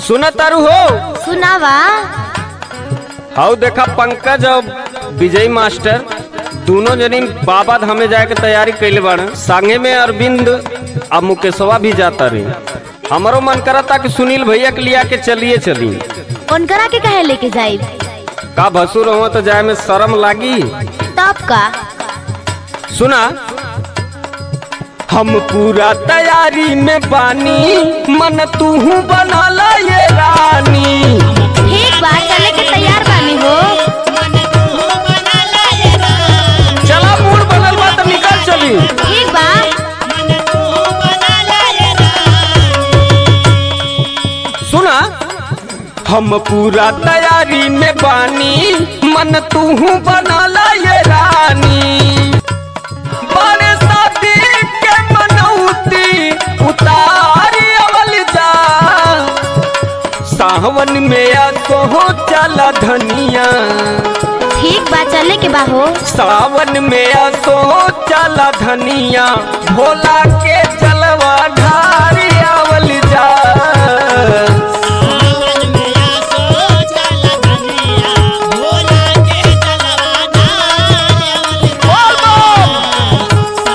सुना तारू हो सुनावा हाउ देखा पंकज और विजय मास्टर दोनों जनी बाबा धामे जाए के तैयारी कैले बाड़े संगे में अरविंद और मुकेशवा भी जाता रही हमारो मन करता कि सुनील भैया के लिया के चलिए चली उनकरा के कहे लेके जाई का भसुर हो तो जाए में शर्म लागी तब का सुना हम पूरा तैयारी में बानी मन तू बनाला ये रानी ठीक बा चले के तैयार बानी हो चला मूड बनल बा तो निकल चली ठीक बा सुना हम पूरा तैयारी में बानी मन तू बनाला ये रानी बड़े शादी के मनौती उतारी अवल जा सावन में आ तो चला धनिया ठीक बा चले के बा हो सावन में आ तो चला धनिया भोला के चलवा ढारी आवल जा बोल बम।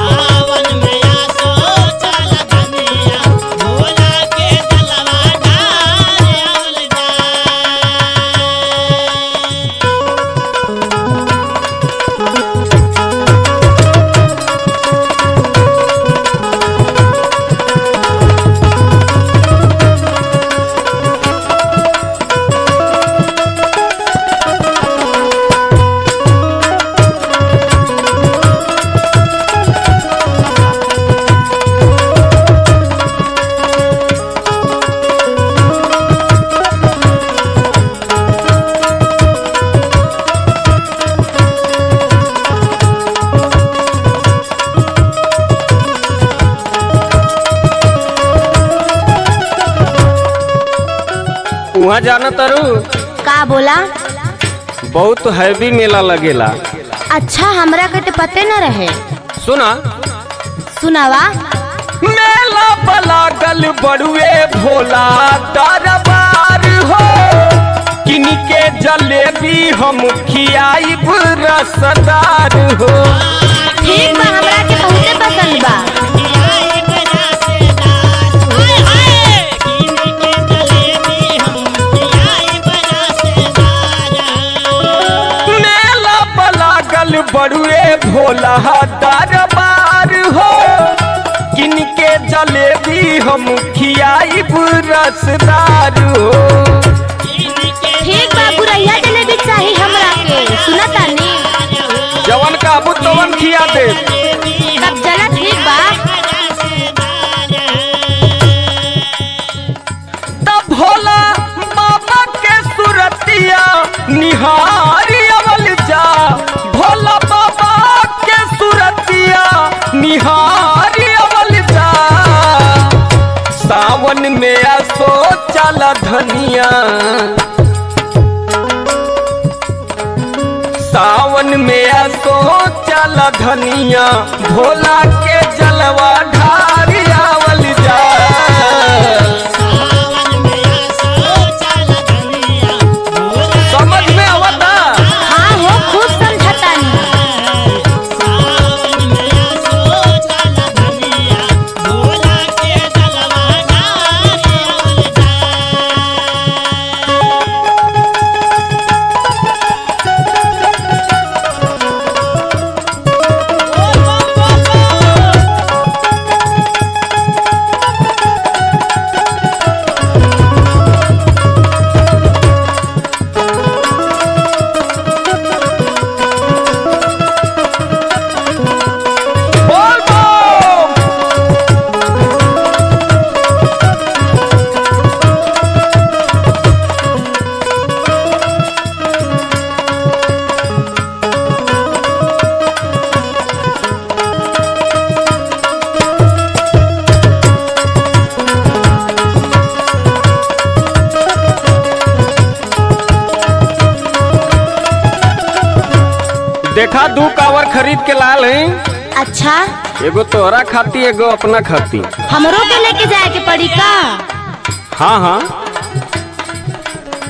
वहाँ जाना तारू का बोला बहुत हैवी मेला लगेला अच्छा हमरा के तो पते न रहे सुना सुनावा मेला बलागल बड़ुए भोला दरबार हो किन के जलेबी हम खियाइब रसदार हो ठीक बा हमरा के बहुते पसंद बा मेला बलागल बड़ुए भोला दरबार हो किन के जलेबी हम खियाइब रसदार हो ठीक बा बुरैया जलेबी चाही हमरा के सुना तानी जवन काबू तवन खिया दे तब चला ठीक बा तब भोला बाबा के सुरतिया निहारी अवल जा भोला बाबा के सुरतिया निहारी अवल जा सावन में असो चला धनिया सावन में असो चला धनिया भोला के जलवा ढारी आवल जा समझ में आवता हाँ हो खूब समझतानी बोल बम देखा दू कावर खरीद के लाल है अच्छा एगो तोहरा खाती एगो अपना खाती हमरो के लेके जाए के पड़ी का हाँ हाँ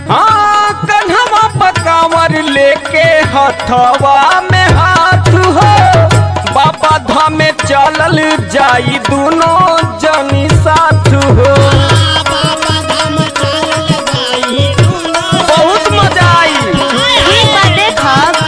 हाँ कन्हवा पकावर लेके हथवा में हाथ हो बाबा धाम में चलल जाई दोनों जनी साथ हो बहुत मजा आई ठीक बा देखब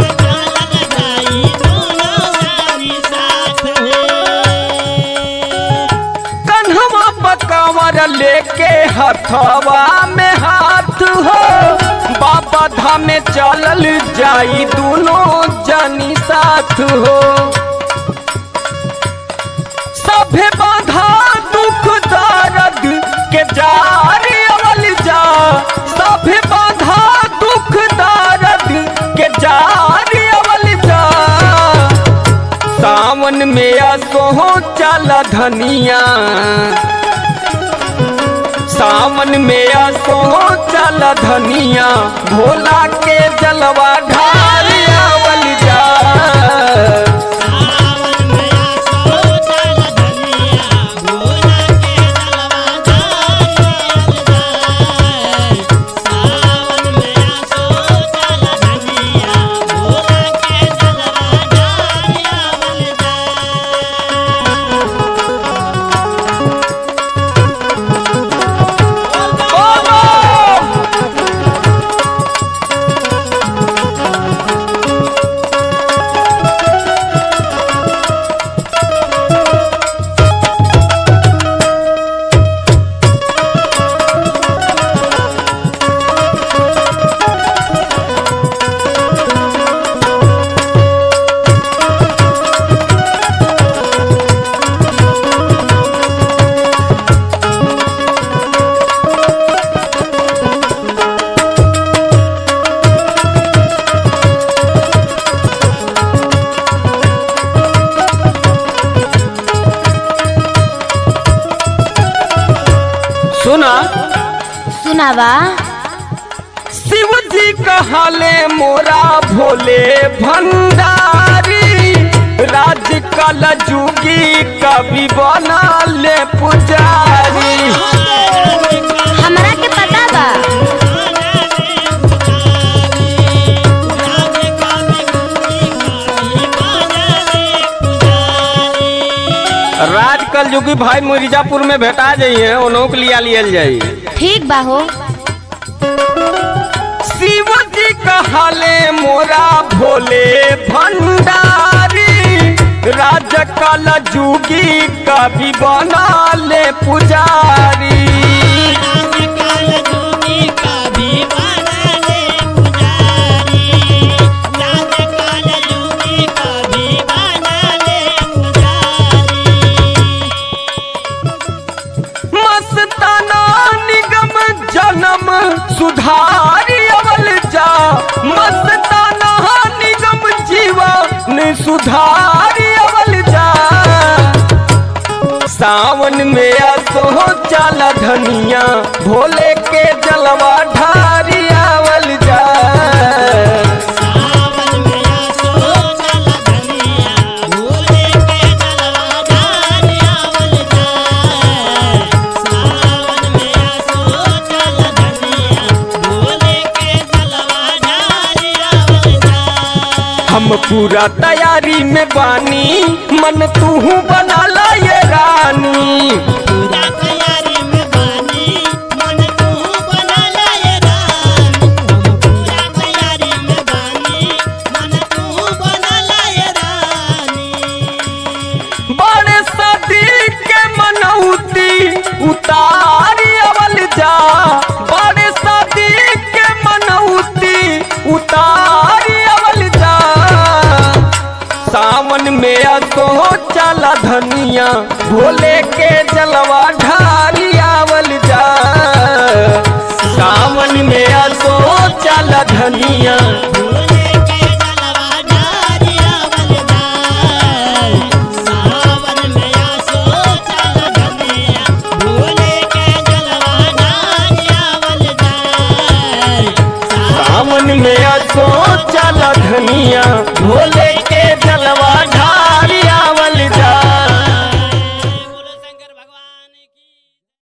कन्हवा पकावर लेके हथवा में हाथ हो बाबा धाम में चलल जाई दोनों जनी साथ हो सभे बाधा दुख दर्द के जारी अवल जा सभे बाधा दुख दर्द के जारी अवल जा सावन में असोहो चल धनिया सावन में असोहो चल धनिया भोला के जलवा ढारी अवल जा बोलो सुना सुनावा शिव जी कहले मोरा भोले भंडारी राज कल जुगी कवि बना ले पुजारी हमरा के पता बा राज कल जुगी भाई मिर्जापुर में भेटा जाइए उन्हों के लिया लियल जाई ठीक बा हो शिव जी कहले मोरा भोले भंडारी राज कल जुगी कवि बना ले पुजारी मस्ताना निगम जन्म सुधारी अवल जा मस्ताना निगम जीवन सुधारी अवल जा सावन में असो चल धनिया भोले के जलवा ढारी आवल जा हम पूरा तैयारी में बानी मन तू बना ला ये रानी बड़े सदी के मनौती उतारी अवल जा बड़े सदी के मनौती उतारी अवल जा सावन में असो चला धनिया भोले के जलवा ढारी आवल जा सावन में असो चला धनिया सावन में असो चला धनिया भोले के